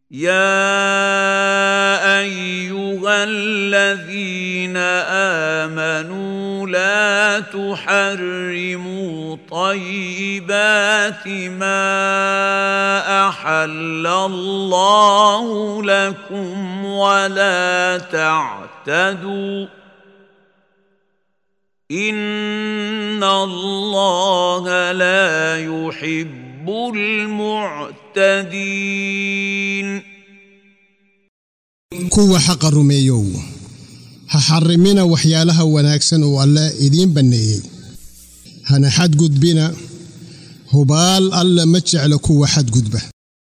يا ايها الذين امنوا لا تحرموا طيبات ما احل الله لكم ولا تعتدوا ان الله لا يحب المعتدين kuwa xaqa rumeeyow ha xarrimina waxyaalaha wanaagsan oo alle idiin banneeyey hana xadgudbina hubaal alla ma jeclo kuwa xadgudba